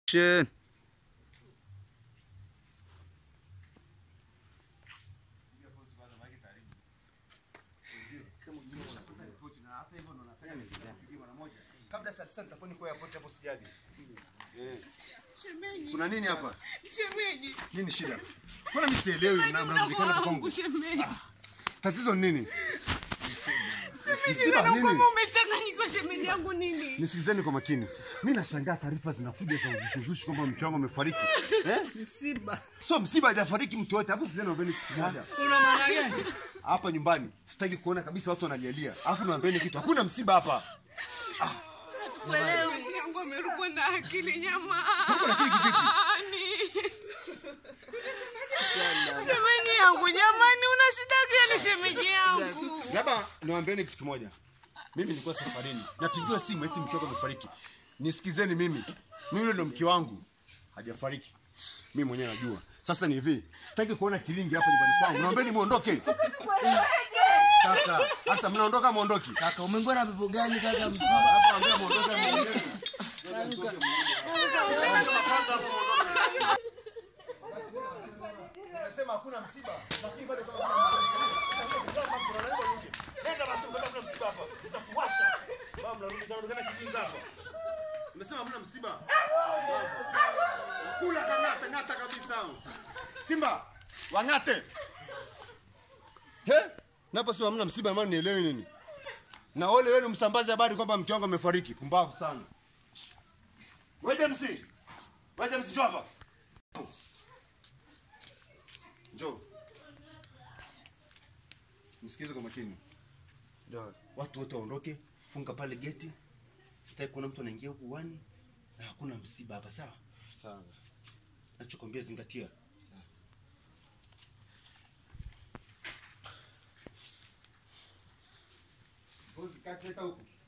Action. Kabla saa tisa nitakuwa niko airport hapo sijali. Eh, Shemeji. kuna nini hapa? Shemeji. Nini shida? Mbona mimi sielewi na mnaonekana hapa kwangu? Shemeji. Tatizo ni nini? Shemeji, Msiba naona nini? kama umechanganyika shemeji yangu nini? Nisikilizeni kwa makini. Mimi nashangaa taarifa zinakuja za uzushi kwamba mke wangu amefariki. Eh? Msiba. So msiba hajafariki mtu yote. Hapo sizeni naombeni kitu kimoja. Una maana gani? Hapa nyumbani sitaki kuona kabisa watu wanalialia. Alafu naombeni kitu. Hakuna msiba hapa. Shemeji yangu amerukwa na akili nyama. na akili kivipi? Shemeji yangu jamani, una shida gani shemeji yangu? Labda niwaambieni kitu kimoja. Mimi nilikuwa safarini. Napigiwa simu eti mke wangu amefariki. Nisikizeni mimi. Mimi yule ndo mke wangu. Hajafariki. Mimi mwenyewe najua. Sasa ni hivi, sitaki kuona kilingi hapa nyumbani kwangu. Naombeni muondoke. Kaka, sasa mnaondoka muondoki. Kaka, umeingia na pepo gani kaka msiba? Hapa ambia muondoke muondoke. Nimesema hakuna msiba, lakini bado kama Nenda basi ukata kuna msiba hapa. Nitakuwasha. Baba mnarudi kana kana kijinga hapa. Nimesema hamna msiba. Kula kangata ngata kabisa. Simba, wangate. He? Naposema hamna msiba maana nielewi nini? Na ole wenu msambaze habari kwamba mke wangu amefariki. Pumbavu sana. Wewe MC. Wewe MC njoo hapa. Njoo. Nisikize kwa makini. Ndio. Watu wote waondoke, funga pale geti. Sitaki kuona mtu anaingia huku uani na hakuna msiba hapa sawa? Sawa. Nachokwambia zingatia. Sawa. Kati huku.